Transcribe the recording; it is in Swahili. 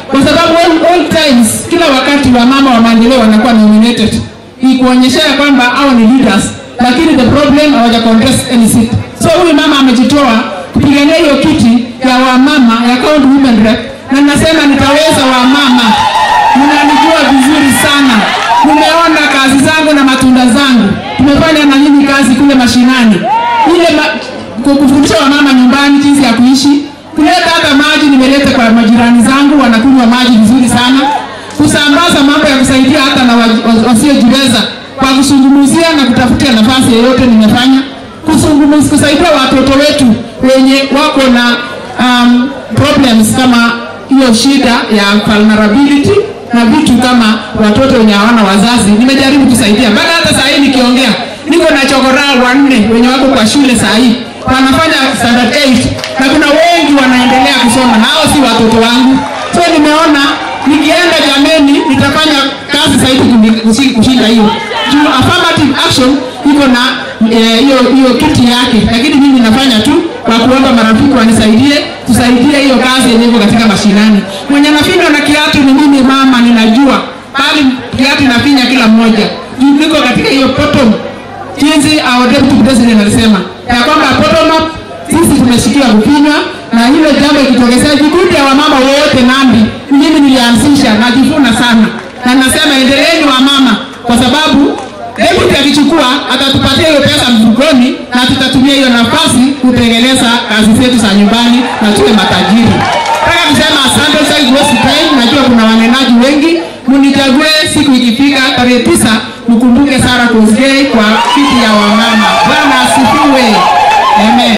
kwa sababu all, all times, kila wakati wa mama wa maendeleo wanakuwa nominated, ni kuonyeshea kwamba hao ni leaders, lakini the problem hawaja contest any seat. So huyu mama amejitoa kupigania hiyo kiti ya wamama ya county women rep, na nasema nitaweza wamama, mnanijua vizuri sana, mmeona kazi zangu na matunda zangu, tumefanya na nyinyi kazi kule mashinani, ile ma, ku- kufundisha wamama nyumbani jinsi ya kuishi, kuleta hata maji nimeleta kwa majirani zangu, wanakunywa maji vizuri sana, kusambaza mambo ya kusaidia hata na wa- wa- wasiojiweza kwa kuzungumzia na kutafutia nafasi yoyote nimefanya kuzungumzia kusaidia watoto wetu wenye wako na um, problems kama hiyo shida ya vulnerability na vitu kama watoto wenye hawana wazazi, nimejaribu kusaidia mpaka hata saa hii nikiongea, niko na chokoraa wanne wenye wako kwa shule saa hii wanafanya standard 8 na kuna wengi wanaendelea kusoma na hao si watoto wangu, so nimeona nikienda jameni nitafanya kazi zaidi kuni- kushi- kushinda hiyo juu affirmative action iko na eh, hiyo hiyo kiti yake, lakini mimi nafanya tu kwa kuomba marafiki wanisaidie, tusaidie hiyo kazi yenye iko katika mashinani. Mwenye nafinywa na kiatu ni mimi mama, ninajua bali kiatu inafinya kila mmoja juu niko katika hiyo bottom jinsi our deputy president alisema ya kwamba bottom up sisi tumeshikia kufinywa na hilo jambo ikitokezea vikundi ya wamama wote Nandi, mimi nilianzisha, najivuna sana na nasema endeleeni wamama, kwa sababu deputy akichukua atatupatia hiyo pesa mfukoni na tutatumia hiyo nafasi kutengeneza kazi zetu za nyumbani na tuwe matajiri. Nataka kusema asante sana Grace Time, najua kuna wanenaji wengi, munichague siku ikifika tarehe tisa, mkumbuke Sarah Kosgei kwa kiti ya wamama. Bwana